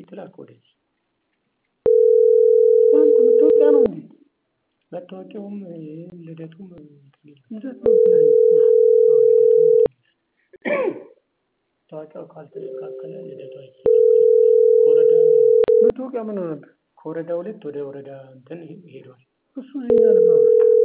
ትላክ ወደዚህ አንተ መታወቂያ ነው እንዴ? መታወቂያውም ልደቱም እንትን ይላል። ልደት ነው ብላኝ እኮ። አዎ ልደቱም እንትን ይላል። መታወቂያው ካልተስተካከለ ልደቱ አይስተካከልም። ከወረዳ መታወቂያ ምን ሆነብህ? ከወረዳ ሁለት ወደ ወረዳ እንትን ሄዷል። እሱ እኛ ነበር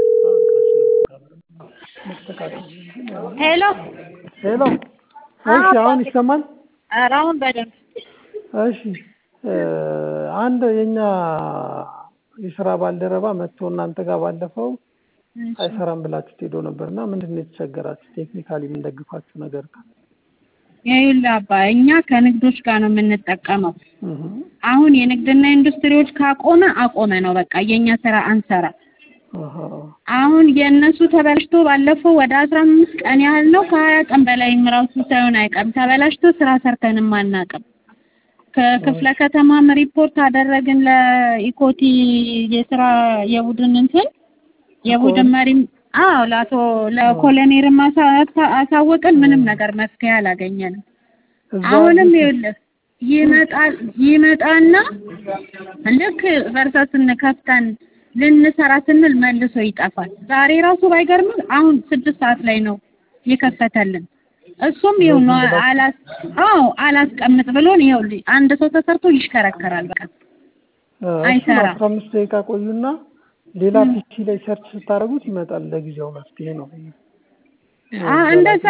መስተካከል ሄሎ ሄሎ። እሺ አሁን ይሰማል? ኧረ አሁን በደንብ እሺ አንድ የኛ የስራ ባልደረባ መጥቶ እናንተ ጋር ባለፈው አይሰራም ብላችሁ ሄዶ ነበር እና ምንድን ነው የተቸገራችሁ? ቴክኒካሊ የምንደግፋችሁ ነገር ካለ ይኸውልህ አባ እኛ ከንግዶች ጋር ነው የምንጠቀመው። እህ አሁን የንግድና ኢንዱስትሪዎች ካቆመ አቆመ ነው በቃ የኛ ስራ አንሰራ። አሃ አሁን የእነሱ ተበላሽቶ ባለፈው ወደ አስራ አምስት ቀን ያህል ነው ከሀያ ቀን በላይም ራሱ ሳይሆን አይቀርም ተበላሽቶ ስራ ሰርተንም አናውቅም። ከክፍለ ከተማም ሪፖርት አደረግን ለኢኮቲ የስራ የቡድን እንትን የቡድን መሪም አዎ ለአቶ ለኮሎኔልም አሳ- አሳወቅን ምንም ነገር መፍትሄ አላገኘንም። እዛ አሁንም ይኸውልህ ይመጣል ይመጣና ልክ ቨርሰስን ከፍተን ልንሰራ ስንል መልሶ ይጠፋል። ዛሬ ራሱ ባይገርምህ አሁን ስድስት ሰዓት ላይ ነው የከፈተልን። እሱም ይኸው ነው አላስ አዎ አላስቀምጥ ብሎን ይኸውልህ አንድ ሰው ተሰርቶ ይሽከረከራል በቃ አይሰራም። አስራ አምስት ደቂቃ ቆዩና ሌላ ፒሲ ላይ ሰርች ስታደርጉት ይመጣል። ለጊዜው መፍትሄ ነው። አ እንደዛ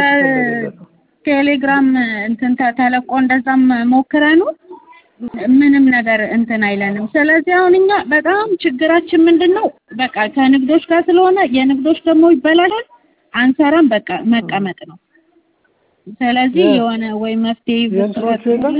በቴሌግራም እንትን ተ- ተለቆ እንደዛም ሞክረኑ ምንም ነገር እንትን አይለንም። ስለዚህ አሁን እኛ በጣም ችግራችን ምንድን ነው? በቃ ከንግዶች ጋር ስለሆነ የንግዶች ደግሞ ይበላሻል፣ አንሰራም፣ በቃ መቀመጥ ነው። ስለዚህ የ- የሆነ ወይ መፍትሄ የእንትኖቹ የለም?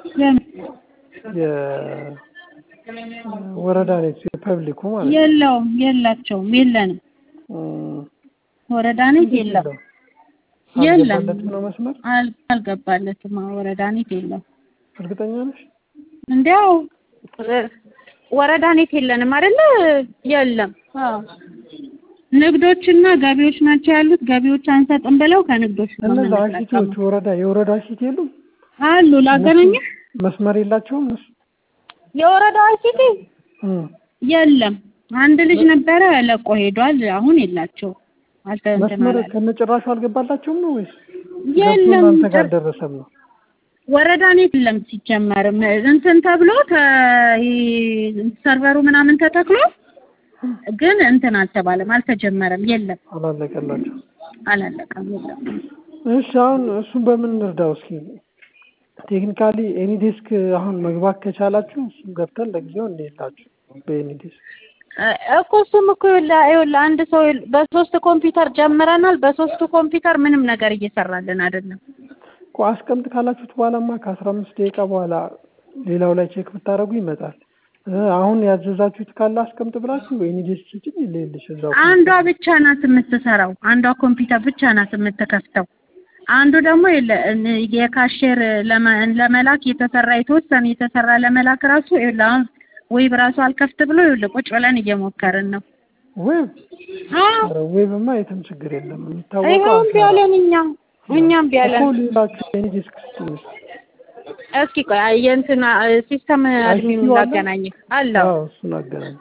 የወረዳ ኔት የፐብሊኩ ማለት ነው። የለውም፣ የላቸውም፣ የለንም። እም፣ ወረዳ ኔት የለም፣ የለም፣ አልገባለትም ነው መስመር። አል- አልገባለትም። አዎ፣ ወረዳ ኔት የለም። እርግጠኛ ነሽ? እንዲያው ወረዳ ኔት የለንም አይደለ? የለም። አዎ ንግዶችና ገቢዎች ናቸው ያሉት። ገቢዎች አንሰጥም ብለው ከንግዶች ነው እነዛ የምንጠቀመው። አሽቲዎች ወረዳ የወረዳ አሽቲ የሉም? አሉ ላገናኘህ። መስመር የላቸውም እነሱ? የወረዳ አይሲቲ እም፣ የለም። አንድ ልጅ ነበረ ለቆ ሄዷል። አሁን የላቸው አልተ እንትን መስመር አላለም። ከነጭራሹ አልገባላቸውም ነው ወይስ የለም ገብቶ እናንተ ጋር ጭር- ደረሰም ነው? ወረዳ ኔት የለም ሲጀመርም እንትን ተብሎ ተ- ይሄ ሰርቨሩ ምናምን ተተክሎ ግን እንትን አልተባለም፣ አልተጀመረም። የለም አላለቀላቸው። አላለቀም። የለም እሺ አሁን እሱን በምን እንርዳው እስኪ? ቴክኒካሊ ኤኒ ዴስክ አሁን መግባት ከቻላችሁ እሱን ገብተን ለጊዜው እንሄላችሁ በኤኒ ዴስክ እ- እኮ እሱም እኮ ይኸውልህ ይኸውልህ አንድ ሰው ይኸውልህ በሶስት ኮምፒውተር ጀምረናል። በሶስቱ ኮምፒውተር ምንም ነገር እየሰራልን አይደለም። እኮ አስቀምጥ ካላችሁት በኋላማ ከአስራ አምስት ደቂቃ በኋላ ሌላው ላይ ቼክ ብታደርጉ ይመጣል። እ አሁን ያዘዛችሁት ካለ አስቀምጥ ብላችሁ ኤኒ ዴስክ ስጭኝ ይልልሽ እዛው አንዷ ብቻ ናት የምትሰራው። አንዷ ኮምፒውተር ብቻ ናት የምትከፍተው። አንዱ ደግሞ የለ እን- የካሼር ለመ- ለመላክ የተሰራ የተወሰነ የተሰራ ለመላክ ራሱ ይኸውልህ አሁን ዌብ ራሱ አልከፍት ብሎ ይኸውልህ ቁጭ ብለን እየሞከርን ነው። ዌብ አዎ ኧረ ዌብማ የትም ችግር የለም የሚታወቀው ይኸው እምቢ አሻራ አለን እኛ እኛም እምቢ አለን። እኮ ሌላችሁ ኤኒ ዴስክ ስጭኝ እስኪ ቆይ አይ የእንትና ሲስተም አድሚኑ አለ? ላገናኝህ አለው አዎ እሱን አገናኝ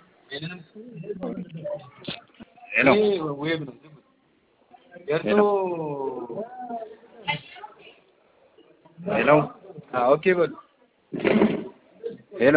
ሄሎ ሄሎ ኦኬ በሉ ሄሎ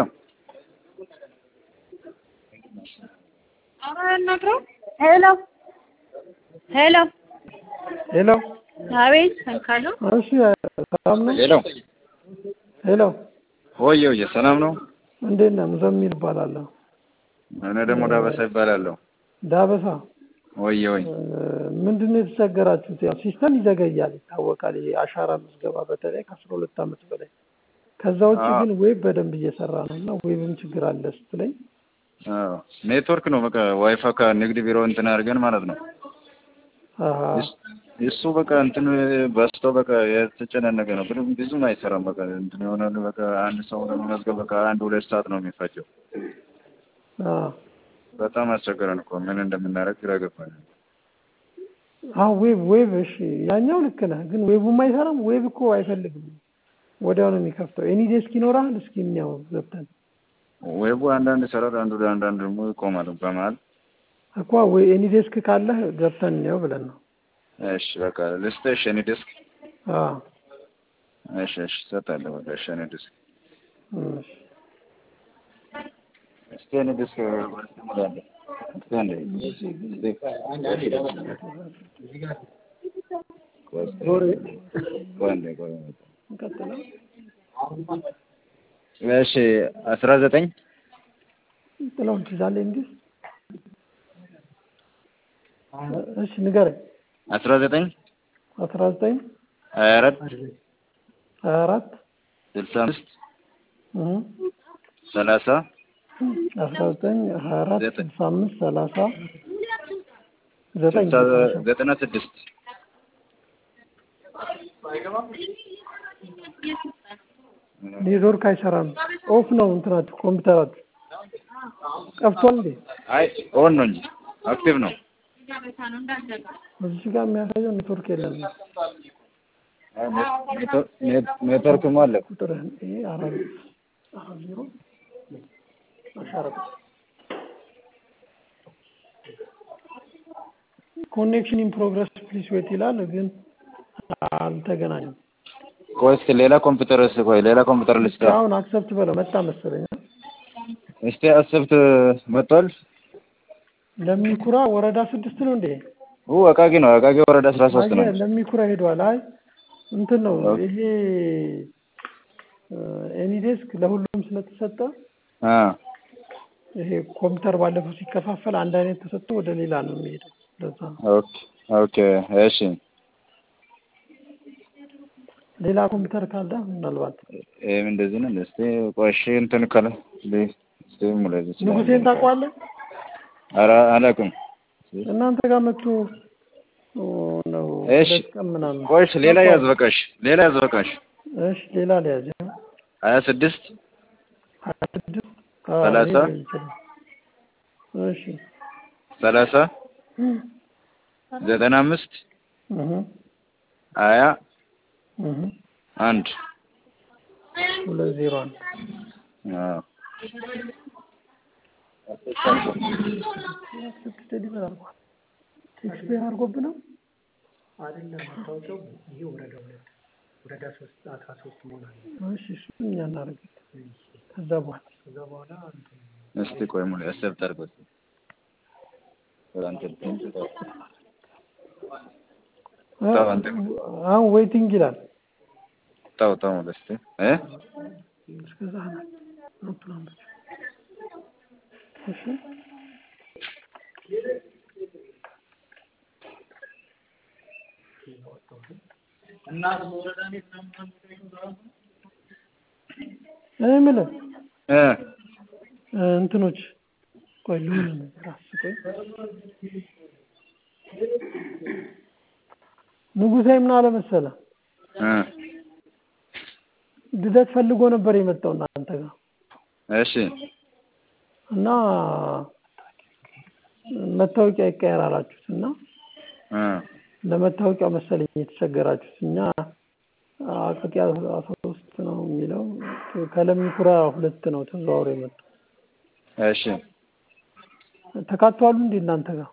ሄሎ ሄሎ ሄሎ አቤት እንካሉ እሺ ሰላም ነው ሄሎ ሄሎ ወየ ወየ ሰላም ነው እንዴት ነህ ሙዘሚል እባላለሁ እኔ ደግሞ ዳበሳ ይባላለሁ ዳበሳ ወየ ወይ ምንድን ነው የተቸገራችሁት? ያው ሲስተም ይዘገያል ይታወቃል። ይሄ አሻራ ምዝገባ በተለይ ከአስራ ሁለት ዓመት በላይ ከዛ ውጭ አዎ። ግን ዌብ በደንብ እየሰራ ነው እና ዌብም ችግር አለ ስትለኝ አዎ ኔትወርክ ነው በቃ ዋይፋይ ከንግድ ቢሮ እንትን አድርገን ማለት ነው አሀ፣ እስ- እሱ በቃ እንትን በስቶ በቃ የተጨናነቀ ነው ግን ብዙም አይሰራም በቃ እንትን የሆነ በቃ አንድ ሰው ለመመዝገብ በቃ አንድ ሁለት ሰዓት ነው የሚፈጀው አ በጣም አስቸገረን እኮ ምን እንደምናደርግ ግራ ገባን አዎ ዌብ ዌብ እሺ፣ ያኛው ልክ ነህ፣ ግን ዌቡም አይሰራም። ዌብ እኮ አይፈልግም ወዲያው ነው የሚከፍተው። ኤኒ ዴስክ ይኖራል። እስኪ እንያው ገብተን ዌቡ አንዳንድ ይሰራል፣ አንዱ አንዳንድ ደግሞ ይቆማል በመሀል። እኮ ወይ ኤኒ ዴስክ ካለህ ገብተን እንየው ብለን ነው። እሺ በቃ ልስጥሽ የኔ ዲስክ። አዎ እሺ እሺ እሰጣለሁ። በቃ እሺ የኔ ዲስክ እሺ። እስኪ የኔ ዲስክ ሙላለ እስኪ አንዴ ቆይ አንዴ ቆይ እንቀጥለው። እሺ አስራ ዘጠኝ ጥለውን ትይዛለህ እንዲህ እሺ ንገረኝ። አስራ ዘጠኝ አስራ ዘጠኝ ሀያ አራት ሀያ አራት ስልሳ አምስት እህ ሰላሳ አስራ ዘጠኝ ሀያ አራት ዘጠኝ ስልሳ አምስት ሰላሳ ዘጠኝ ስልሳ ዘጠና ስድስት ኔትወርክ አይሰራም። ኦፍ ነው እንትናችሁ ኮምፒውተራችሁ ጠፍቷል እንዴ? አይ ኦን ነው እንጂ አክቲቭ ነው። እዚህ ጋር የሚያሳየው ኔትወርክ የለም። አይ ኔት- ኔት- ኔትወርክም አለ። ቁጥርህን ይሄ አራት አራት ዜሮ አሻረቁ ኮኔክሽን ኢን ፕሮግረስ ፕሊስ ዌት ይላል፣ ግን አልተገናኘም። ቆይ እስኪ ሌላ ኮምፒውተር እስኪ ቆይ ሌላ ኮምፒውተር ልስጥ። አሁን አክሰፕት በለው መጣ መሰለኝ። እስቲ አሰብት መጥቷል። ለሚኩራ ወረዳ ስድስት ነው እንዴ? ኡ አቃቂ ነው። አቃቂ ወረዳ አስራ ሶስት ነው። አየህ፣ ለሚኩራ ሄዷል። አይ እንትን ነው ይሄ ኤኒዴስክ ለሁሉም ስለተሰጠ አ ይሄ ኮምፒውተር ባለፈው ሲከፋፈል አንድ አይነት ተሰጥቶ ወደ ሌላ ነው የሚሄደው። ለዛ ነው። ኦኬ ኦኬ እሺ ሌላ ኮምፒውተር ካለ ምናልባት ይሄም እንደዚህ ነው። እስቲ ቆይ እሺ እንትን ካለ ሊ እስቲ ሙለዚ ንጉሴን ታውቀዋለህ? ኧረ አላውቅም። እናንተ ጋር መጥቶ ኦ፣ ነው እሺ ሁለት ቀን ምናምን። ቆይ እሺ ሌላ ያዝ በቃሽ። ሌላ ያዝ በቃሽ። እሺ ሌላ ሊያዝ ሀያ ስድስት ሀያ ስድስት አዎ፣ ሰላሳ ይሄ ይችላል። እሺ ሰላሳ ዘጠና አምስት እህ ሀያ እህ አንድ ሁለት ዜሮ አንድ አዎ ስድስት ዴሊቨር አድርጓል። ኤክስፔር አድርጎብህ ነው? አይደለም ማስታወቂያው ይሄ ወረዳ ሁለት ወረዳ ሶስት አስራ ሶስት መሆን አለ። እሺ እሱን እኛ እናደርግልን። ከዛ በኋላ ከዛ በኋላ እንትን እስቲ ቆይ ሙሉ አሰብት አድርጎ እስቲ አንተ ተው አንተ አሁን ዌይቲንግ ይላል። ተው ተው ሙሉ እስቲ እ እስከዛ ነው ኖቱን አንብብ። እሺ እኔ የምልህ እ እ እንትኖች ቆይ ልሁን ነገር አስቆይ ንጉሴ ምን አለ መሰለህ እ ልደት ፈልጎ ነበር የመጣው እናንተ ጋር እሺ እና መታወቂያ ይቀየር አላችሁት እና እ ለመታወቂያ መሰለኝ የተቸገራችሁት። እኛ አቃቂ አስራ ሶስት ነው የሚለው ከለሚኩራ ሁለት ነው ተዘዋውሮ የመጣው። እሺ ተካተዋሉ እንዴ እናንተ ጋር?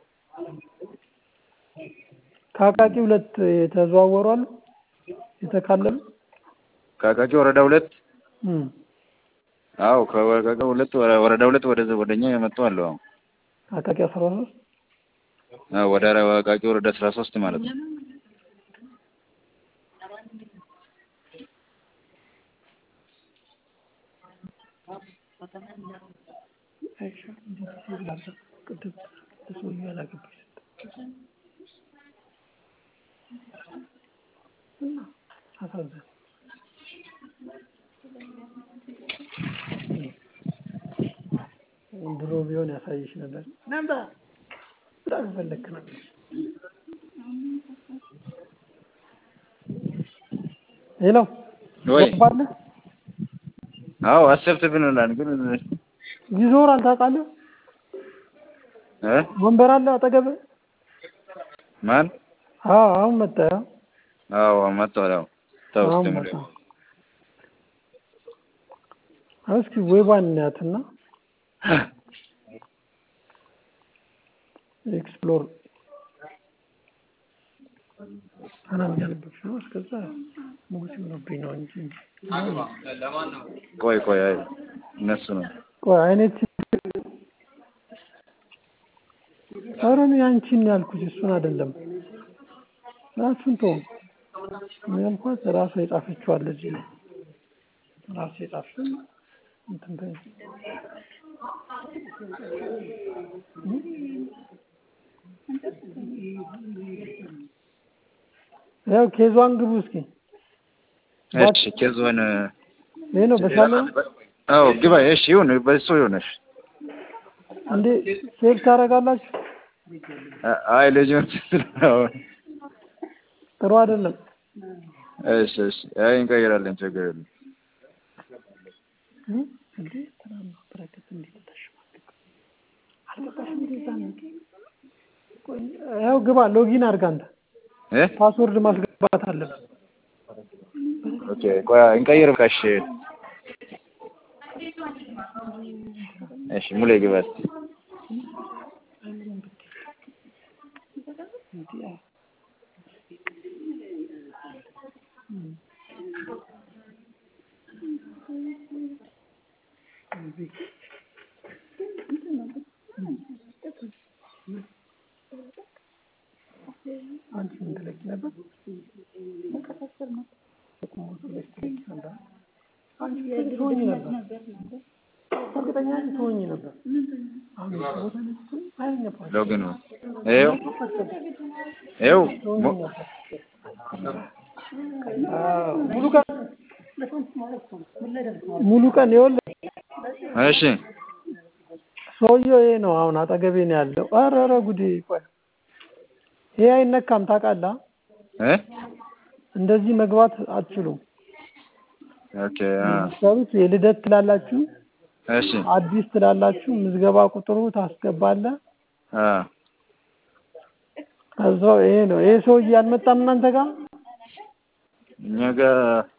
ከአቃቂ ሁለት የተዘዋወሩ አሉ የተካለሉ? ከአቃቂ ወረዳ ሁለት እም አዎ ከአቃቂ ሁለት ወረ- ወረዳ ሁለት ወደ ወደኛ የመጡ አሉ። አዎ አቃቂ አስራ ሶስት አዎ ወደ አቃቂ ወረዳ አስራ ሶስት ማለት ነው። አይሻ እንዴት ሲላለ ቅድም ለሰውዬው ያላገባች እና አሳዘን ድሮ ቢሆን ያሳይሽ ነበር። ነምጣ በጣም ፈለክ ነበር። ሄሎ ወይ ባለ አዎ አሰብት ብንላል ግን ይዞራል ታውቃለህ? እ ወንበር አለ አጠገብህ? ማን አዎ አሁን መጣ። አዎ መጥቷል። አዎ ተው አሁን እስቲ መጣ። ሙሉ እስኪ ዌቧን እናያትና ኤክስፕሎር አናም ያለበች ነው። እስከዛ ሞገስ ሆነብኝ ነው እንጂ ቆይ ቆይ አይ እነሱ ነው ቆይ አይነት ኧረ እኔ አንቺን ነው ያልኩት እሱን አይደለም። ራሱን ተው ምን ያልኳት ራሷ የጻፈችው አለ እዚህ ነው ራሷ የጻፈችው እንትን በይ ያው ኬዟን ግቡ እስኪ እሺ ኬዞን ይሄ ነው በሻለ አዎ ግባ እሺ ይሁን በሱ ይሁንሽ እንዴ ሴቭ ታደርጋላችሁ አይ ልጁን ስለሆነ ጥሩ አይደለም እሺ እሺ አይ እንቀይራለን ችግር የለም እ? እንዴ ትናንት በረከት እንዴት ተሽማቀቅ አልገባሽም እንዴ እዛ ነው ቆይ፣ ያው ግባ ሎጊን አድርግ አንተ እ ፓስወርድ ማስገባት አለብህ ኦኬ ቆይ እንቀይር በቃ እሺ እሺ ሙሌ ግባ እስኪ አንቺ ምን ትለቂ ነበር? አንቺ ትሆኚ ነበር እርግጠኛ ነኝ ትሆኚ ነበር። አሁን ቦታ ላይ ስትሆኚ ኃይለኛ ፓስ ሎግን ነው ይኸው ይኸው ትሆኚ ሞ- ነበር። አዎ፣ ሙሉ ቀን ሙሉ ቀን ይኸውልህ እሺ ሰውየው ይሄ ነው አሁን አጠገቤ ነው ያለው። ኧረ ኧረ ጉዴ! ቆይ ይሄ አይነካም ታውቃለህ? እ እንደዚህ መግባት አትችሉም። ኦኬ አ ሰሩት የልደት ትላላችሁ፣ እሺ አዲስ ትላላችሁ፣ ምዝገባ ቁጥሩ ታስገባለህ። አ ከዛው ይሄ ነው ይሄ ሰውዬ አልመጣም እናንተ ጋር እኛ ጋር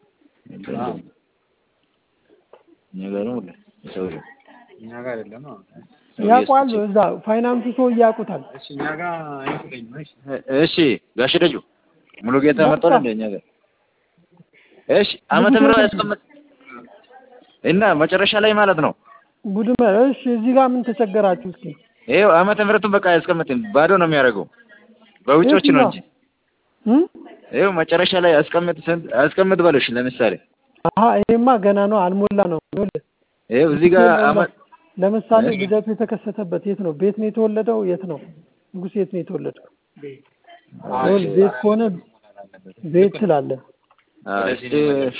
እኛ ጋር ነው ሁሌ ሰውዬው እኛ ጋር አይደለም። አዎ። ያውቋል። እዛ ፋይናንሱ ሰውዬ ያውቁታል። እሺ እኛ ጋር አይመስለኝም። እሺ እሺ ጋሽ ደጁ ሙሉ ጌታ መጥቷል እንደ እኛ ጋር እሺ ዓመተ ምህረት ያስቀምጥ እና መጨረሻ ላይ ማለት ነው ጉድመ እሺ፣ እዚህ ጋር ምን ተቸገራችሁ? እስኪ ይኸው ዓመተ ምህረቱን በቃ አያስቀምጥም ባዶ ነው የሚያደርገው በውጮች ነው እንጂ እም? ይኸው መጨረሻ ላይ አስቀምጥ ስንት አስቀምጥ በለሽ ለምሳሌ አሀ ይሄማ ገና ነው አልሞላ ነው። ይኸውልህ ይኸው እዚህ ጋር ዓመት ለምሳሌ እሺ። ልደቱ የተከሰተበት የት ነው? ቤት ነው የተወለደው? የት ነው? ንጉስ የት ነው የተወለደው? ይኸውልህ ቤት ከሆነ ቤት ትላለህ። አዎ እስኪ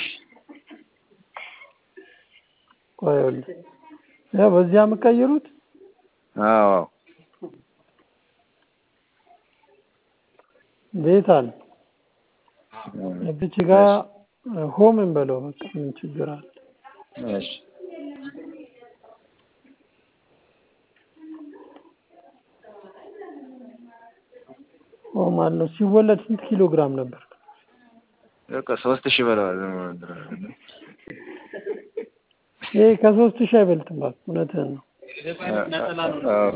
ቆይ ይኸውልህ ያው በዚያ የምትቀይሩት አዎ ቤት አለ እዚች ጋር ሆም እንበለው በቃ ምን ችግር አለ? እሺ ሆም አለው። ሲወለድ ስንት ኪሎ ግራም ነበር? በቃ ሶስት ሺህ በለዋል ይሄ ከሶስት ሺህ አይበልጥም። እባክህ እውነትህን ነው። አዎ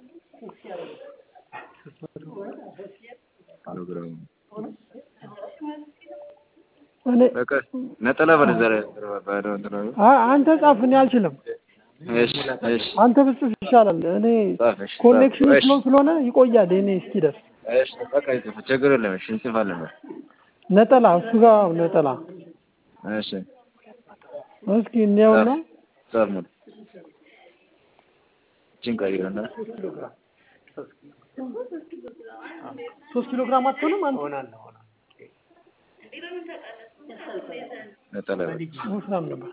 ኪሎግራም እኔ በቃ ነጠላ በለዛ ላይ ባዶ እንትን ነው። አ- አንተ ጻፍ፣ እኔ አልችልም። እሺ እሺ አንተ ብጽፍ ይሻላል። እኔ ጻፍ እሺ ኮኔክሽን ጻፍ። እሺ ስሎ ስለሆነ ይቆያል። እኔ እስኪደርስ እሺ በቃ ይጽፍ ችግር የለም። እሺ እንጽፋለን። በቃ ነጠላ እሱ ጋር ነጠላ እሺ እስኪ እንየውና ጻፍ ሙሉ እችን ቀይረና ሶስት ኪሎ ግራም አትሆንም አንተ ሆናለሁ ሆናለሁ ነጠላ በል። ወፍራም ነበር።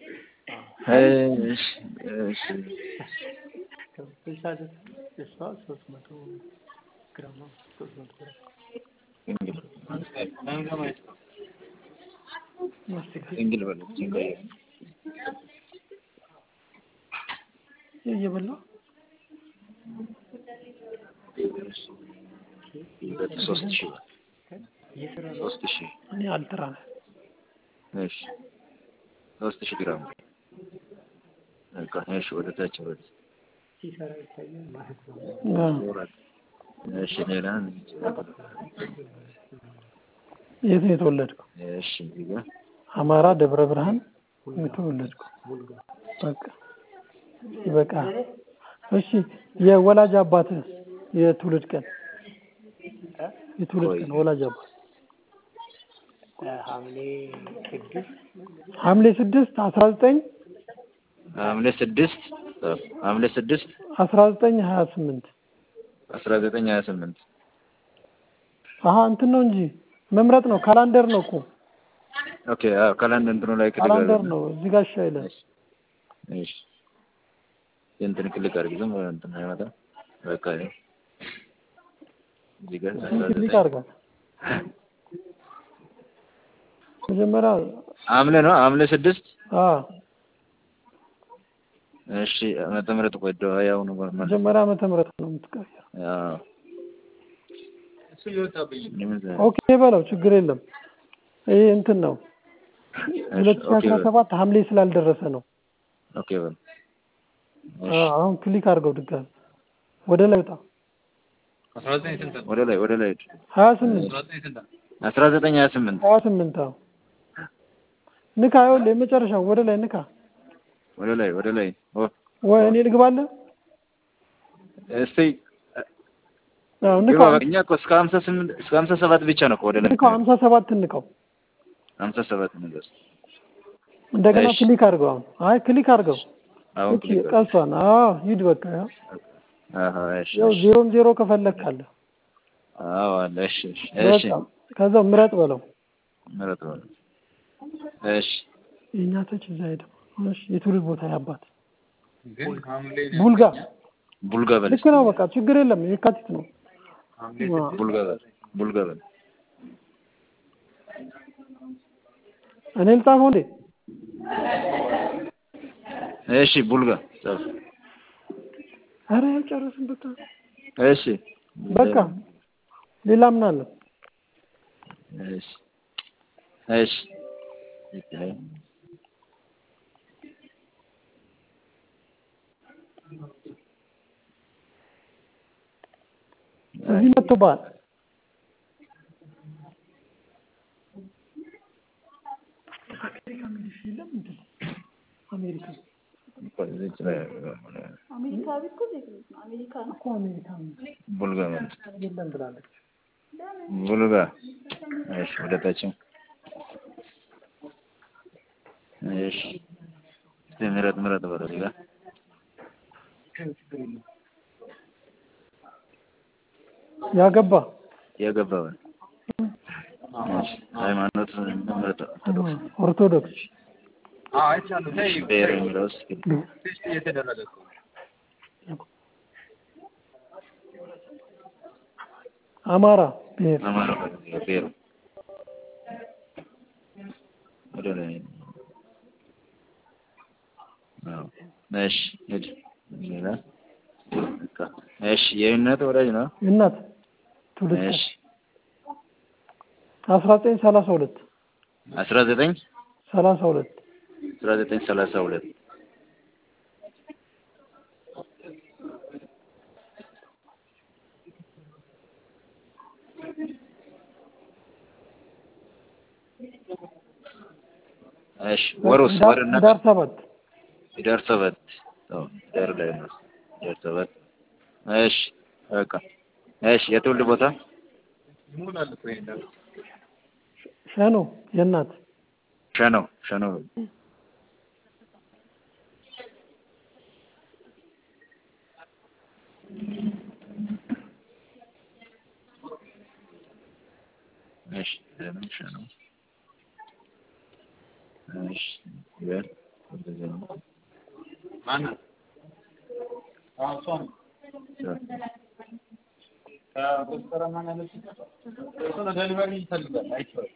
እሺ እሺ ስልሳ እሷ ሶስት መቶ ግራም ነው ሶስት መቶ ግራም እንግል በል እችን ቀይር እየበላ ሁለት ሶስት ሺህ በል። እየሰራ ነው ሶስት ሺህ እኔ አልጥራ ነው። እሺ ሶስት ሺህ ግራም በቃ እሺ፣ ወደ ታች ወደ ሲሰራ ይታያል ማለት ነው። አዎ። ወራት እሺ፣ ሌላ የት ነው የተወለድከው? እሺ፣ እዚህ ጋር አማራ ደብረ ብርሃን የተወለድከው። ሙልጋ በቃ ይበቃል። እሺ የወላጅ አባትህ የትውልድ ቀን የትውልድ ቀን ወላጅ አባት ሐምሌ ስድስት ሐምሌ ስድስት አስራ ዘጠኝ ሐምሌ ስድስት ሐምሌ ስድስት አስራ ዘጠኝ ሀያ ስምንት አስራ ዘጠኝ ሀያ ስምንት አሀ እንትን ነው እንጂ መምረጥ ነው ካላንደር ነው እኮ ኦኬ። አዎ ካላንደር እንትኑ ላይ ክሊክ ካላንደር አድርግ። ነው እዚህ ጋር እሺ አይልም እሺ እንትን ክሊክ አድርግ። ዝም ብለህ እንትን አይመጣም። በቃ ይኸው እዚህ ጋር አስራ ክሊክ ዘጠኝ አድርጋል መጀመሪያ ሐምሌ ነው ሐምሌ ስድስት አ እሺ ዓመተ ምህረት ቆይ ዶ ያው ነው ማለት መጀመሪያ ዓመተ ምህረት ነው የምትቀየር አዎ እሱ እየወጣብኝ ነው። ምንም ዘ- ኦኬ በለው ችግር የለም ይሄ እንትን ነው ሁለት ሺህ ኦኬ አስራ በል ሰባት ሐምሌ ስላልደረሰ ነው ኦኬ በል አ አሁን ክሊክ አድርገው ድጋሚ ወደ ላይ ወጣ አስራ ዘጠኝ ስንት ነው? ወደ ላይ ወደ ላይ ሂድ። ሀያ ስምንት አስራ ዘጠኝ ስንት ነው? አስራ ዘጠኝ ሀያ ስምንት ሀያ ስምንት አዎ ንካ ይኸውልህ የመጨረሻው ወደ ላይ ንካ ወደ ላይ ወደ ላይ ኦ ወይ እኔ ልግባለህ እስቲ አዎ ግባ ንካው በቃ። እኛ እኮ እስከ ሀምሳ ስምንት እስከ ሀምሳ ሰባት ብቻ ነው እኮ ወደ ላይ ንካው ሀምሳ ሰባት ንካው ሀምሳ ሰባት ነገር እንደገና እሺ። ክሊክ አድርገው አሁን አይ ክሊክ አድርገው አሁን እቺ ክሊክ አድርግ። ቀሷን አዎ ሂድ በቃ ያው አሃ እሺ ያው እሺ ዜሮም ዜሮ ከፈለክ አለ አዎ አለ እሺ እሺ እሺ በቃ ከዛው ምረጥ በለው ምረጥ በለው እሺ የእኛ ተች እዛ ሄደ እሺ የትውልድ ቦታ ያባት ግን ሐምሌ ነው ቡልጋ ቡልጋ በል ልክ ነው በቃ ችግር የለም የካቲት ነው ሐምሌ ዋ፣ ቡልጋ በል ቡልጋ በል እኔ ልጻፈው እንዴ እሺ ቡልጋ ጻፍ አረ ያልጨረስን በቃ እሺ በቃ ሌላ ምን አለ እሺ እሺ እዚህ መጥቶብሃል አሜሪካ የሚልሽ የለም እንዴ አሜሪካ እዚች ላይ አሜሪካ ቤት እኮ ዜግነት ነው። አሜሪካ ነው። እኮ አሜሪካ የሚል ቡልጋ በል የለም ብላለች ቡልጋ እሺ ወደ ታችም እሺ እስቲ ምረጥ ምረጥ በለው እዚህ ጋር ያገባ ያገባ በል እሺ ሃይማኖት ምረጥ ኦርቶዶክስ ኦርቶዶክስ አዎ አይቻለሁ። ተይ ብሔር የሚለው እስኪ ቴስት እየተደረገ እኮ ነው። አማራ ብሔር አማራ ብሔር ወደ ላይ አዎ እሺ ሂድ ሌላ በቃ እሺ የእምነት ወዳጅ ነው እናት ትውልድ እሺ አስራ ዘጠኝ ሰላሳ ሁለት አስራ ዘጠኝ ሰላሳ ሁለት አስራ ዘጠኝ ሰላሳ ሁለት እሺ ወሩስ ወርና ህዳር ሰባት ህዳር ሰባት አዎ ህዳር ላይ ነው ህዳር ሰባት እሺ በቃ እሺ የትውልድ ቦታ ይሞላል እኮ ይሄን ነገር። ሸኖ የእናት ሸኖ ሸኖ እሺ ሸኖ ሸኖ እሺ ይበል ወደዚያ ነው ማናት? አዎ እሷ ነው። ከጎተራ ማን ያለች? እሱ ነው ዴሊቨሪ ይፈልጋል። አይቼዋለሁ።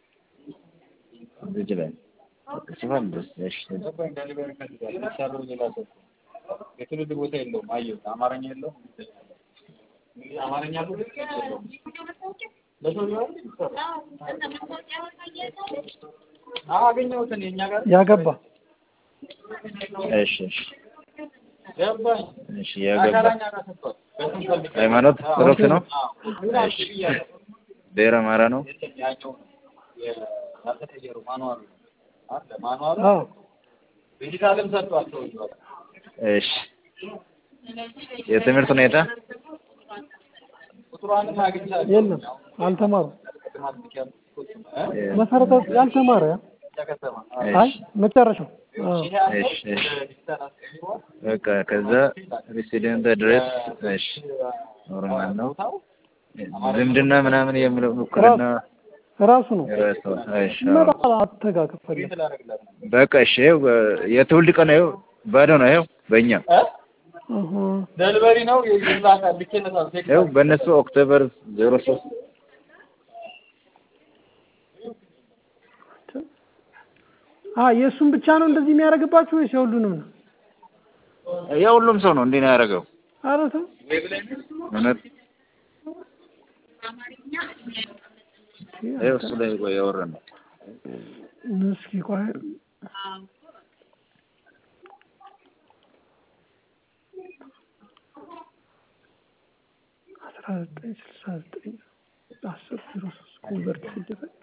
እዚህ ላይ ስፋል ደስ እሺ ገባኝ። ዴሊቨሪ ይፈልጋል። የሚሰራው ሌላ ሰው ነው። የትውልድ ቦታ የለውም። አየሁት። አማርኛ የለውም። እንግዲህ አማርኛ አለው ግን የለውም። ለሰው ሊሆን ይሰራል። አዎ አገኘሁት እኔ እኛ ጋር ያገባ እሺ እሺ ገባኝ። እሺ የገባ አሻራኛ ጋር ሰጥቷል። በስም ፈልጌ ሃይማኖት ኦርቶዶክስ ነው። አዎ። እሺ ብሔረ አማራ ነው። ያኛው ያልተቀየረው ማኑዋሉ አለ ማኑዋሉ አዎ ዲጂታልም ሰጥቷል ሰውዬው። እሺ የትምህርት ሁኔታ ቁጥሯንም አግኝቻለሁ። የለም አልተማሩም። ማስታወቂያ እ፣ መሰረታዊ ያልተማረ ከተማ አይ መጨረሻው አዎ እሺ እሺ በቃ ከዛ ሬሲደንት ድረስ እሺ ኖርማል ነው። ዝምድና ምናምን የሚለው ውክልና ራሱ ነው የራሱ እሺ አዎ። መጣ አተጋገብ ፈለግ በቃ እሺ ይኸው የትውልድ ቀን ይኸው ባዶ ነው ይኸው በእኛ እህ ደልበሪ ነው ይላካል ልኬለታል ይኸው በእነሱ ኦክቶበር ዜሮ ሶስት አ የእሱን ብቻ ነው እንደዚህ የሚያደርግባችሁ ወይስ የሁሉንም ነው? የሁሉም ሰው ነው እንዲህ ነው ያደረገው። ኧረ ተው እውነት ይኸው እሱ ላይ ቆይ ያወራን ነው። እስኪ ቆይ አስራ ዘጠኝ ስልሳ ዘጠኝ አስር ዜሮ ሶስት ኮንቨርት ሲደረግ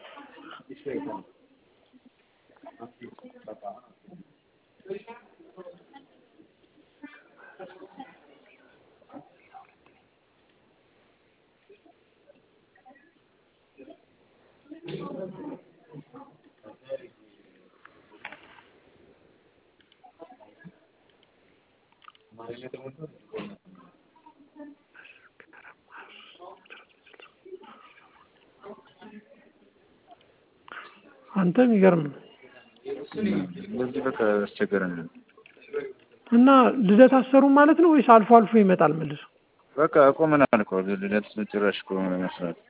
አንተ የሚገርም ነው። በዚህ በቃ አስቸገረን። እና ልደት አሰሩም ማለት ነው ወይስ አልፎ አልፎ ይመጣል መልሶ? በቃ አቆመናል እኮ ልደት ጭራሽ እኮ መስራት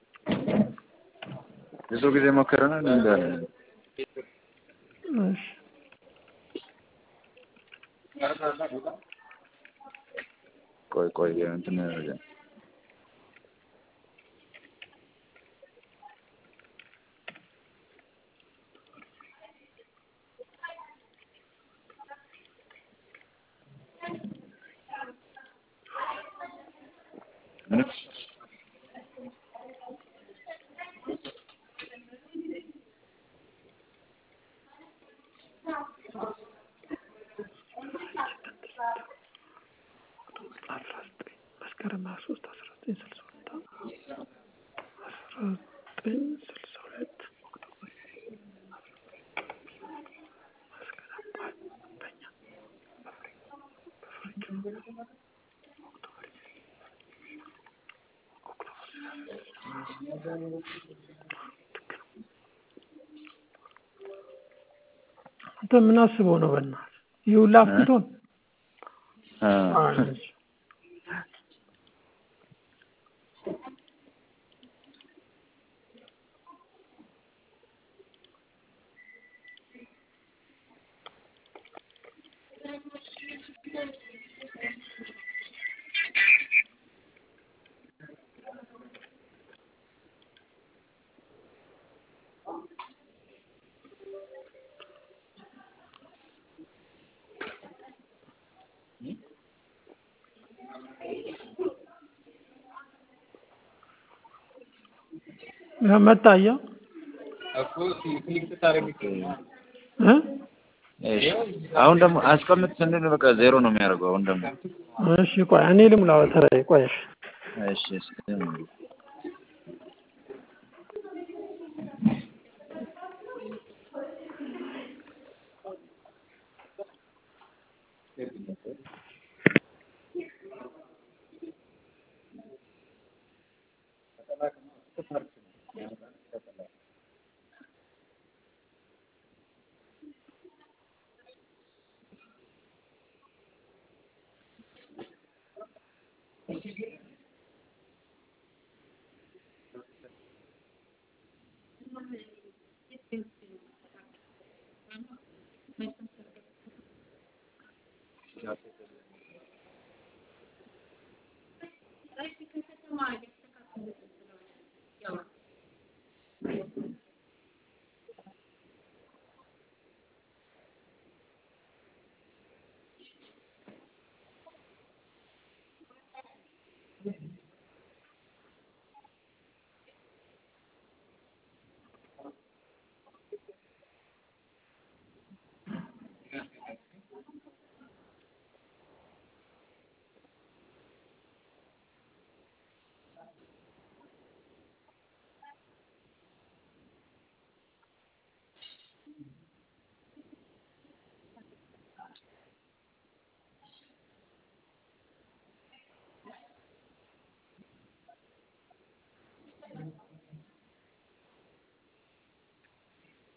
ብዙ ጊዜ ሞክረናል እንዳለ እሺ ቆይ ቆይ እንትን ምን አስራ ዘጠኝ መስከረም ሀያ ሶስት አስራ ዘጠኝ ስልሳ ሁለት አስራ ዘጠኝ ስልሳ ሁለት አንተ ምን አስበው ነው በእናትህ ይህ ሁላ አፍቶን አ ያ መጣ አየህ እኮ ክሊክ ስታደርግ እ እሺ አሁን ደግሞ አስቀምጥ ስንል በቃ ዜሮ ነው የሚያደርገው። አሁን ደግሞ እሺ ቆይ እኔ ልሙላ በተራዬ ቆይ እሺ እሺ እስኪ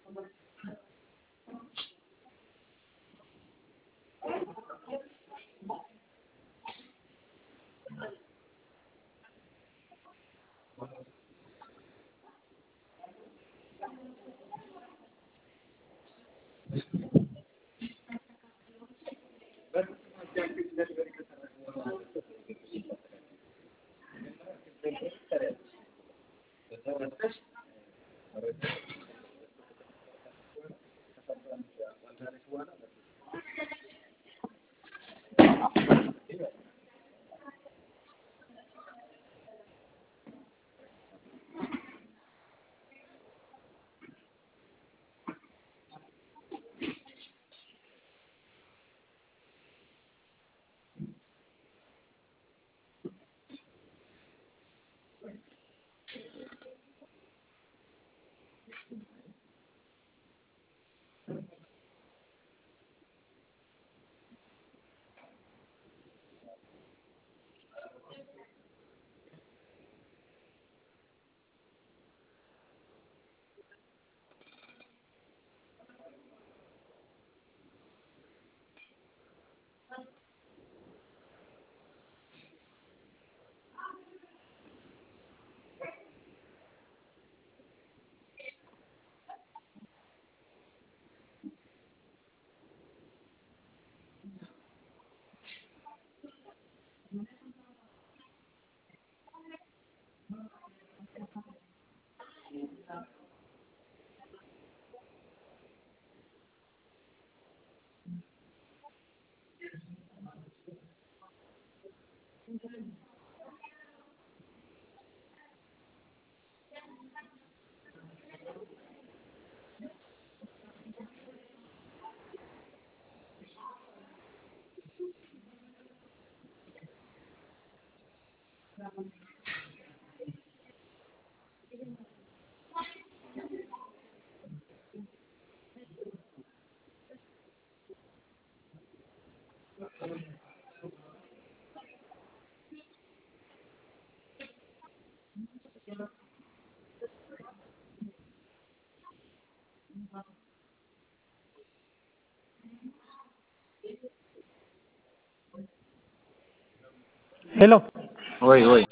ሄሎ ወይ ወይ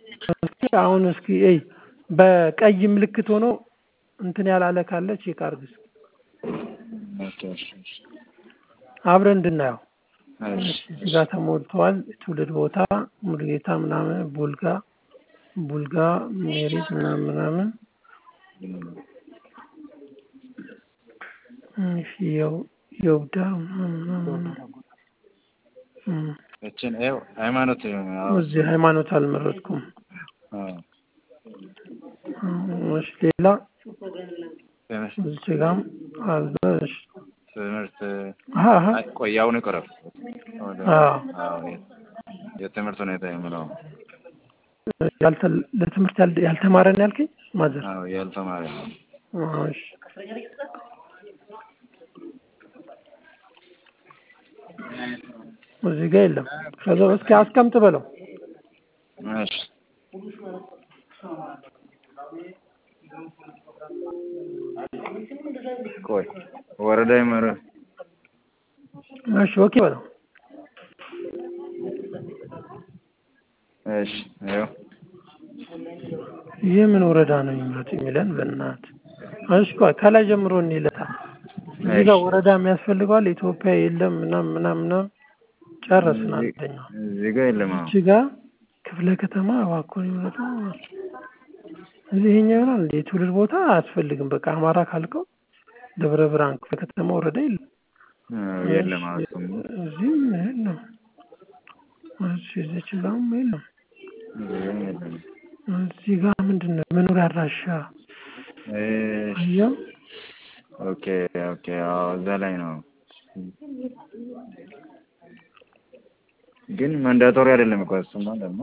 እስኪ አሁን እስኪ እይ በቀይ ምልክት ሆኖ እንትን ያላለ ካለ ቼክ አድርግ እስኪ ኦኬ እሺ እሺ አብረን እንድናየው እሺ እዚህ ጋር ተሞልተዋል ትውልድ ቦታ ሙሉጌታ ምናምን ቡልጋ ቡልጋ ሜሪት ምናምን ምናምን እሺ የው የውዳ ምናምን ምናምን እም፣ እችን ይኸው ሃይማኖት አዎ እዚህ ሃይማኖት አልመረጥኩም አዎ እሺ ሌላ ትምህርት እዚህ ጋርም አለ እሺ ትምህርት አሀ አሀ አይ ቆይ አሁን ይቀራል ወደ አዎ አዎ የ- የትምህርት ሁኔታ የምለው ያልተ ለትምህርት ያል- ያልተማረ ነው ያልከኝ ማዘር አዎ ያልተማረ ነው አዎ እሺ እዚህ ጋር የለም ከዛ እስኪ አስቀምጥ በለው እሺ ቆይ ወረዳ ይመረ እሺ ኦኬ በለው እሺ ይኸው ይህ ምን ወረዳ ነው የሚመጡ የሚለን በእናት እሺ ቆይ ከላይ ጀምሮ እንይለታ እዚህ ጋር ወረዳ የሚያስፈልገዋል ኢትዮጵያ የለም ምናምን ምናምን ምናምን ጨረስን አንደኛው እዚህ ጋር የለም አዎ እዚህ ጋር ክፍለ ከተማ እባክዎን ይምረጡ እዚህ ይሄኛው ይሆናል እንደ የትውልድ ቦታ አያስፈልግም በቃ አማራ ካልከው ደብረ ብርሃን ክፍለ ከተማ ወረዳ የለም አዎ የለም አዎ እሱም እዚህም የለም እሺ እዚች ጋርም የለም እዚህ ጋር የለም እዚህ ጋር ምንድን ነው መኖሪያ አድራሻ እሺ አየው ኦኬ ኦኬ አዎ እዛ ላይ ነው ግን መንዳቶሪ አይደለም እኮ እሱማ ደግሞ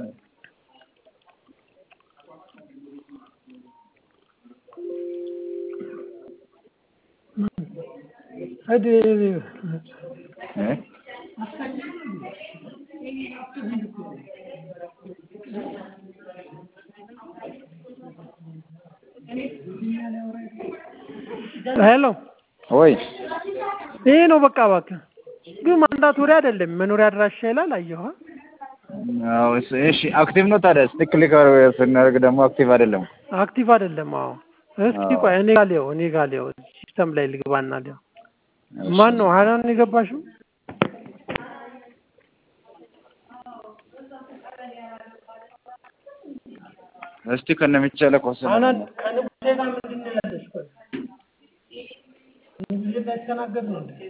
ሂድ እ ሄሎ ወይ ይሄ ነው በቃ እባክህ። ግን ማንዳቶሪ አይደለም መኖሪያ አድራሻ ይላል። አየኋ አዎ እሺ እሺ፣ አክቲቭ ነው ታዲያ። እስቲ ክሊክ ስናደርግ ደግሞ አክቲቭ አይደለም። አክቲቭ አይደለም። አዎ እስኪ አዎ። ቆይ እኔ ጋር ሊየው እኔ ጋር ሊየው ሲስተም ላይ ልግባና ሊየው። ማን ነው ሀናን ነው የገባሽው? እስቲ ከነሚቻለ ኮሰነ ሀናን ከንጉሴ ጋር ምንድን ነው ያለሽ? ቆይ ንጉሴ ጋር የተናገር ነው እንዴ?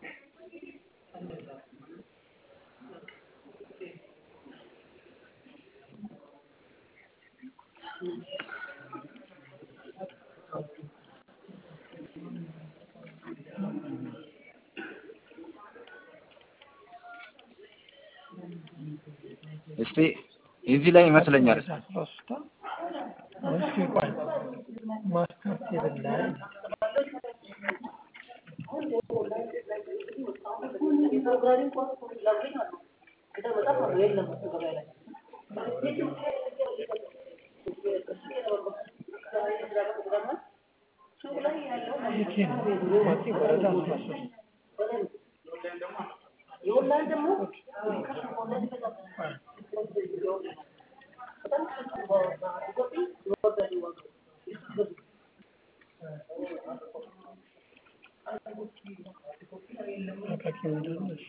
እስቲ እዚህ ላይ ይመስለኛል። ሶስት እስኪ ቆይ ማስተር ቴብል ላይ የት ነው? ማቲ ወረዳ አስራ ሶስት አቃቂ ምንድን ነው? እሺ።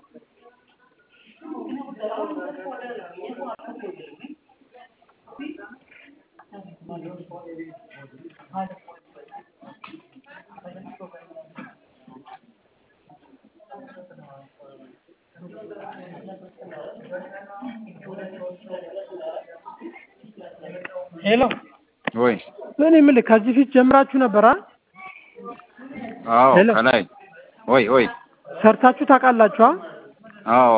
ሄሎ ወይ እኔ የምልህ ከዚህ ፊት ጀምራችሁ ነበር አ አዎ፣ ሄሎ። ከላይ ወይ ወይ ሰርታችሁ ታውቃላችሁ? አ? አዎ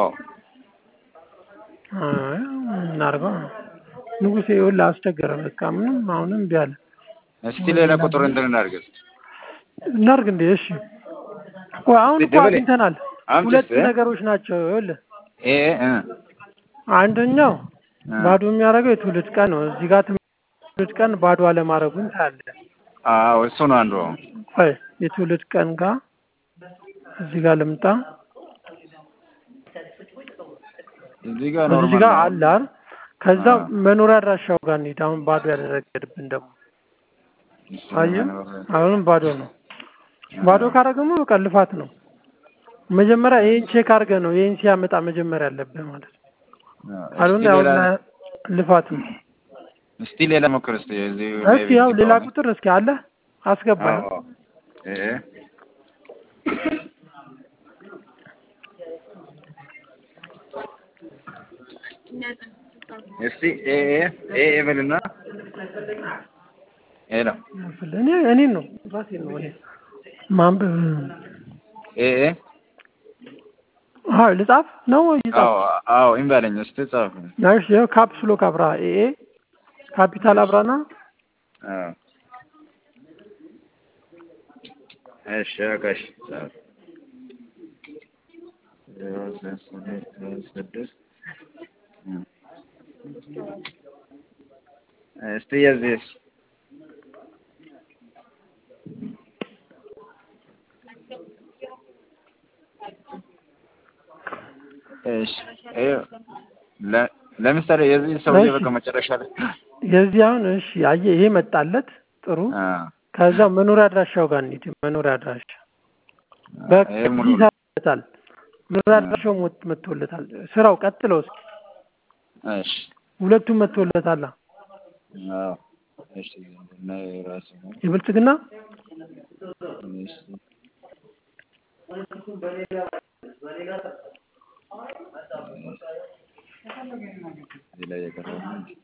አይ እናድርገው ንጉሴ ይኸውልህ አስቸገረ። በቃ ምንም አሁንም እምቢ አለ። እስቲ ሌላ ቁጥር እንትን እናድርግ። እናድርግ እንዴ? እሺ ቆይ አሁን እኮ ደበሌ፣ አግኝተናል። አምጪ ሁለት እስቲ። ነገሮች ናቸው። ይኸውልህ ኤ እ አንደኛው እ ባዶ የሚያደርገው የትውልድ ቀን ነው። እዚህ ጋር ትውልድ ቀን ባዶ አለማድረጉን ታያለህ። አዎ እሱ ነው አንዱ። ቆይ የትውልድ ቀን ጋር እዚህ ጋር ልምጣ። እዚህ ጋር እዚህ ኖርማል ጋር ነው። አለ አይደል? ከዛ አዎ። መኖሪያ አድራሻው ጋር እንሂድ። አሁን ባዶ ያደረገብን ደግሞ እሱ አየህ፣ ነው። አሁንም ባዶ ነው። ባዶ ካደረገሙ በቃ ልፋት ነው። መጀመሪያ ይሄን ቼክ አድርገህ ነው ይሄን ሲያመጣ መጀመሪያ ያለብህ ማለት ነው። አዎ፣ ካልሆነ እስቲ ያው ሌላ ልፋት ነው። እስቲ ሌላ ሞክር እስቲ እዚህ እስኪ ያው ሌላ ቁጥር እስኪ አለ አስገባ። አዎ እ እስቲ ኤ ኤ ኤ ኤ በልና ሄሎ እኔ እኔን ነው ራሴን ነው እኔ ማንበብ ኤ ኤ አዎ ልጻፍ ነው ይጻፍ። አዎ አዎ እምበለኝ እስቲ ጻፍ። እሺ ያው ካፕስሎ ካብራ ኤ ኤ ካፒታል አብራና አዎ እሺ አካሽ ጻፍ ዜሮ ስድስት ስድስት እ እስቲ የዚህስ እሺ ይኸው ለ- ለምሳሌ የዚህ ሰውዬ እሺ። በቃ መጨረሻ ላይ የዚህ አሁን እሺ አየህ ይሄ መጣለት ጥሩ። አ ከዛ መኖሪያ አድራሻው ጋር እንሂድ። መኖሪያ አድራሻ በቃ ይሄ ሙሉ እዚህ ይሰራለታል። መኖሪያ አድራሻው ሞት መጥቶለታል። ስራው ቀጥለው እስኪ እሺ ሁለቱም መጥቶለታል። አዎ እሺ እና የራሱ ነው የብልጽግና እሺ እዚህ ላይ የቀረው ነው እንጂ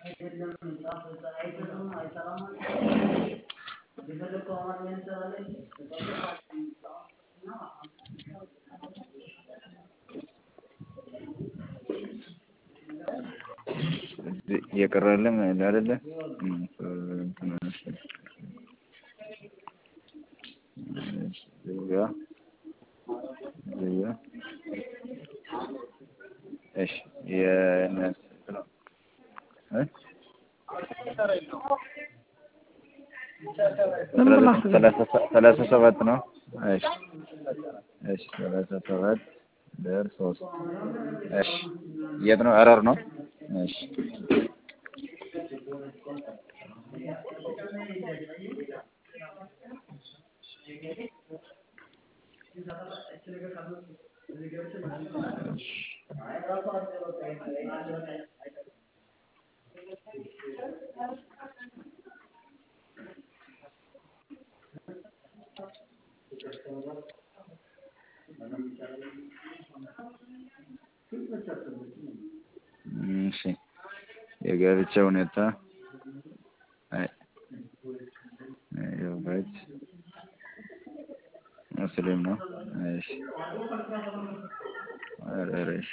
እየቀረልም አይደለ እሺ የእነሱ ነው እ ሰላሳ ሰባት ነው። እሺ እሺ ሰላሳ ሰባት ደር ሶስት እሺ የት ነው? ሐረር ነው። እሺ እሺ የጋብቻ ሁኔታ አይ ያውቃች ሙስሊም ነው። እሺ ኧረ እሺ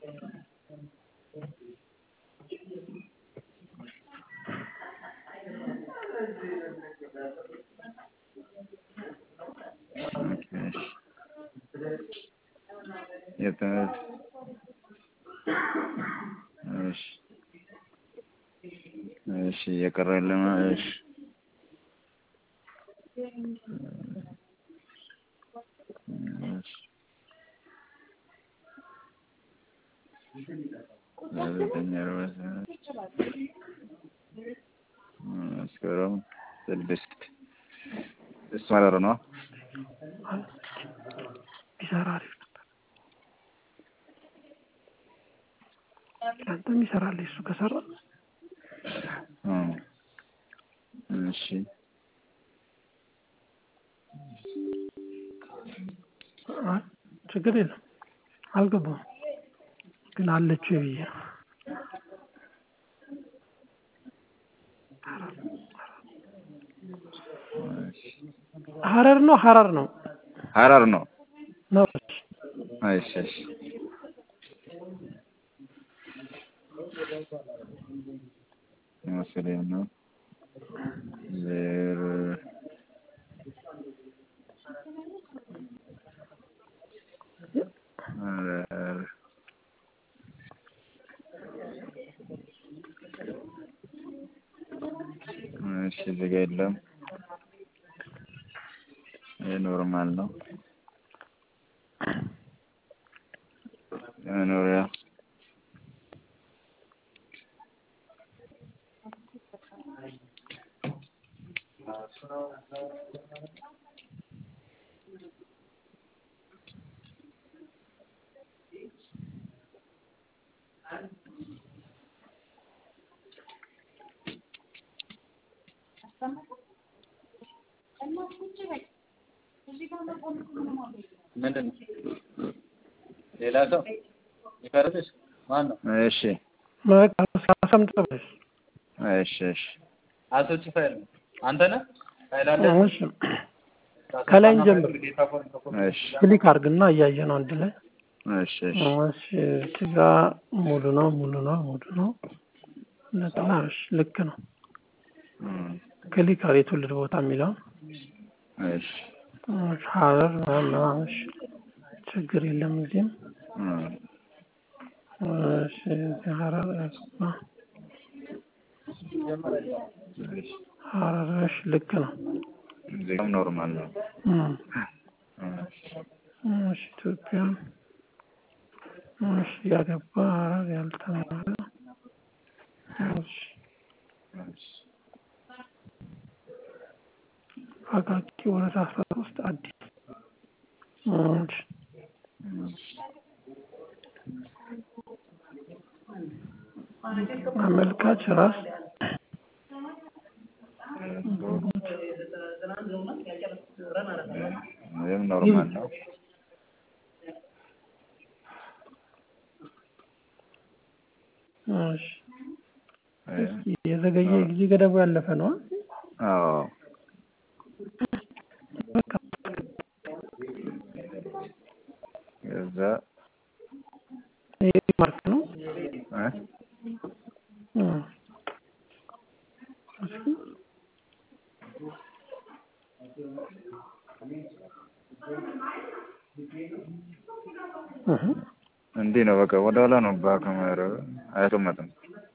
የትምህርት እሺ እሺ እየቀረ የለም። እሺ ዘጠኝ አርባ ሰባት መስከረም ስድስት እሱ ሐረር ነው። ቢሰራ አሪፍ ነበር። ለአንተም ይሰራል እሱ ከሰራ እሺ አይ ችግር የለም። አልገባም ግን አለችው ብዬ ነው። ሐረር ነው ሐረር ነው ሐረር ነው። ነው። እሺ እሺ ሙስሊም ነው። ዘር ሐረር እሺ እዚህ ጋ የለም። ይህ ኖርማል ነው። መኖሪያ ምንድን ነው? ሌላ ሰው ይፈርድሽ? ማን ነው? እሺ በቃ አስቀምጠው በል። እሺ እሺ አቶች ፋይል ነው። አንተ ነህ? ፋይል አለ? እሺ ከላይ እንጀምር። እሺ ክሊክ አድርግና እያየ ነው አንድ ላይ እሺ እሺ እሺ እዚህ ጋ ሙሉ ነው ሙሉ ነው ሙሉ ነው ነጥላ እሺ ልክ ነው እም፣ ክሊክ አድርግ የትውልድ ቦታ የሚለውን እሺ እሺ ሐረር ምናምን እሺ ችግር የለም እዚህም እም፣ እሺ እዚህ ሐረር ያስገባ እሺ ሐረር እሺ ልክ ነው እዚህ ጋርም ኖርማል ነው። እም፣ እሺ እሺ ኢትዮጵያ እሺ ያገባ ሐረር ያልተማረ እሺ እሺ አቃቂ ወረዳ አስራ ሶስት አዲስ እሺ አመልካች ራስ ይህም ኖርማል ነው። እሺ እስኪ የዘገየ ጊዜ ገደቡ ያለፈ ነው። አዎ በቃ ከዛ ይሄ ማርክ ነው። እ እ እስኪ እህ እንዲህ ነው በቃ ወደ ኋላ ነው ባክ ማረው አያስቀምጥም።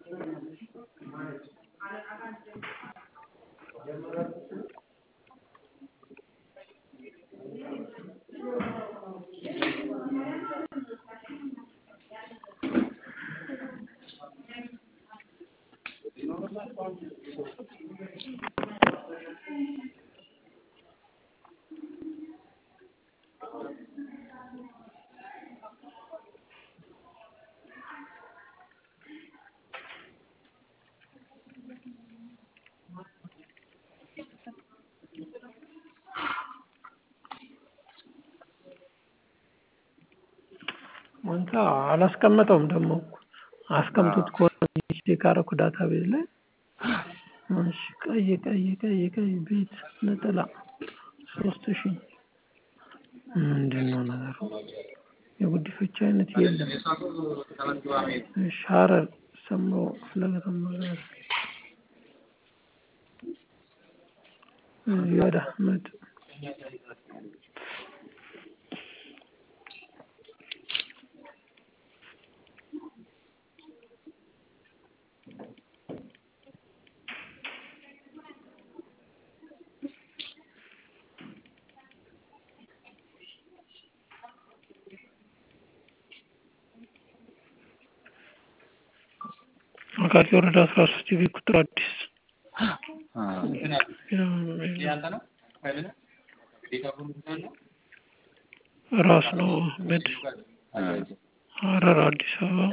አንተ አላስቀመጠውም ደግሞ አስቀምጡት ከሆነ ቼክ አደረኩ ዳታ ቤዝ ላይ እሺ ቀይ ቀይ ቀይ ቀይ ቤት ነጠላ ሶስት ሺህ ምንድን ነው ነገሩ? የጉዲፈቻ አይነት የለም። እሺ ሀረር ሰምሮ ክፍለ ከተማ ጋር ዚያድ አህመድ አቃቂ ወረዳ አስራ ሶስት የቤት ቁጥር አዲስ ራስ ነው አህመድ ሀረር አዲስ አበባ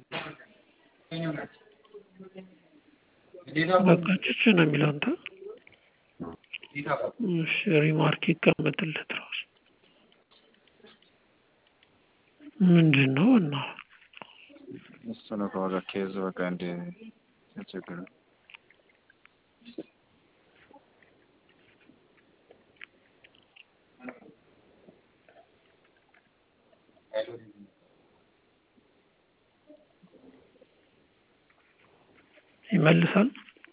በቃ ጭጭ ነው የሚለው አንተ እሺ ሪማርክ ይቀመጥለት ራሱ ምንድን ነው እና እሱ ነው ከዋጋ ኬዝ በቃ እንደ ያስቸግረው ይመልሳል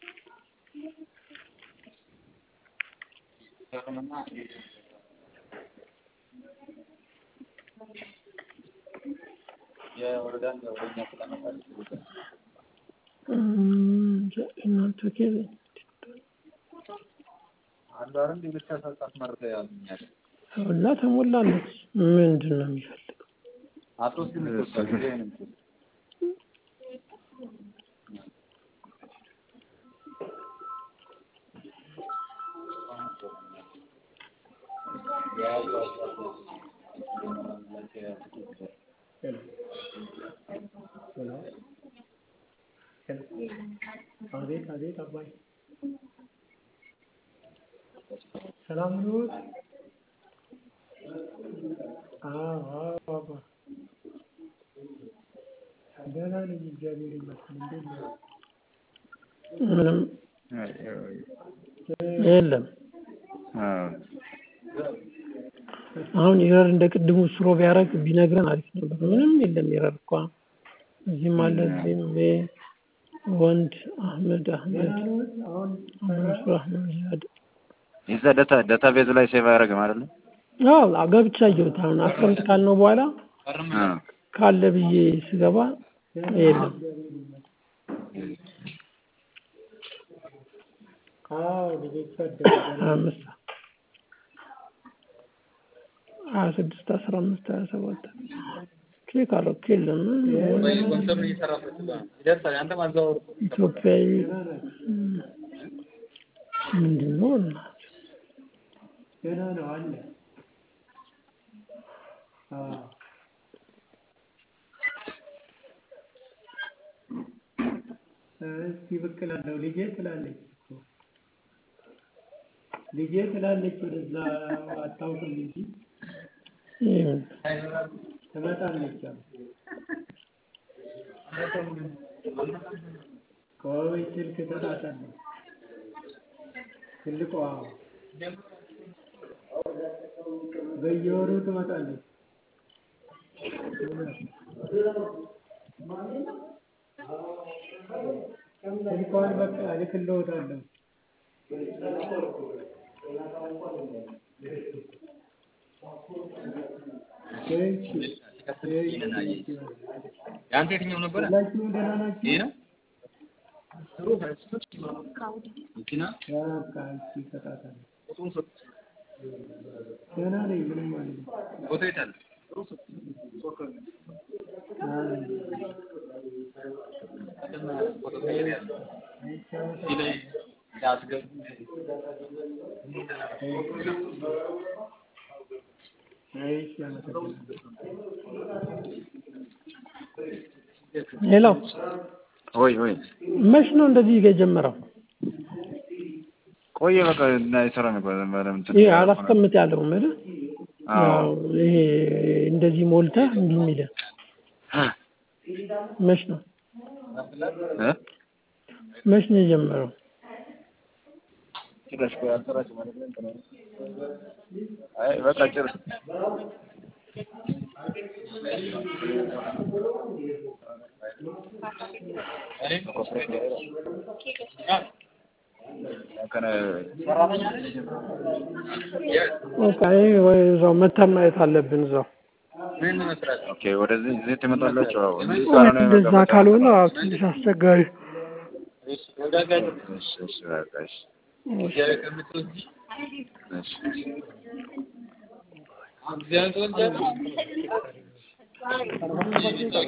እናንተ ኬዝ እና ተሞላለች ምንድን ነው የሚፈልገው አቤት አቤት አባይ ሰላም ነዎት? አዎ አዎ አባ ደህና ነኝ እግዚአብሔር ይመስገን። እንዴት ነው? ምንም የለም አዎ አሁን ኢረር እንደ ቅድሙ ስሮ ቢያደርግ ቢነግረን አሪፍ ነበር። ምንም የለም ኢረር እኮ እዚህም አለ እዚህም ይሄ ወንድ አህመድ አህመድ መንሱር አህመድ ዚያድ የዛ ዳታ ዳታ ቤዝ ላይ ሴቭ አያደርግም አይደለ? አዎ ገብቻ አየሁት። አሁን አስቀምጥ ካልነው በኋላ አዎ ካለ ብዬ ስገባ የለም። አዎ ልጆቹ አደጉ። ሀያ አምስት ሀያ ስድስት አስራ አምስት ሀያ ሰባት ቼክ አደረኩ የለም። ኢትዮጵያዊ ምንድን ነው እና ገና ነው አለ። አዎ እስኪ ብቅ እላለሁ። ልጄ ትላለች እኮ ልጄ ትላለች። ወደዛ አታውቅም እንጂ ይሄን ትመጣለች። ቆይ ስልክ ተጣጣለሁ። ትልቋ በየወሩ ትመጣለች። ስልኳን በቃ እልክልዎታለሁ። እሺ፣ እሺ። የአንተ የትኛው ነበረ? ሁላችሁም ደህና ናችሁ? ይሄ ነው መኪና በቃ እሺ፣ ተጣጣለሁ። ደህና ነኝ፣ ምንም አይልም። ፎቶ የት አለ? አይ፣ ፎቶ ቀይር ያለ እዚህ ላይ እንዳስገቡ እሺ፣ አመሰግናለሁ። ሌላው ወይ ወይ መች ነው እንደዚህ የጀመረው? ቆየ በቃ እና የሰራ ነበር በደምብ እንትን ይሄ አላስቀምጥ ያለው ምል አዎ ያው ይሄ እንደዚህ ሞልተህ እንዲህ የሚልህ መች ነው እ መች ነው የጀመረው? ጭራሽ ቆይ አልሰራችም ማለት ነው እንትን ነው። አይ በቃ ጭር ከነ በቃ ይሄ ወይ እዛው መተን ማየት አለብን እዛው ምን መስራት ኦኬ ወደዚህ እዚህ ትመጣላችሁ። አዎ እዚህ እውነት ካልሆነ እንደዛ በቃ ካልሆነ አዎ ትንሽ አስቸጋሪ ወዳጋኝ እሺ እሺ በቃ እሺ እግዚአብሔር ከምትወስጂ እሺ እግዚአብሔር ትወልጃለሽ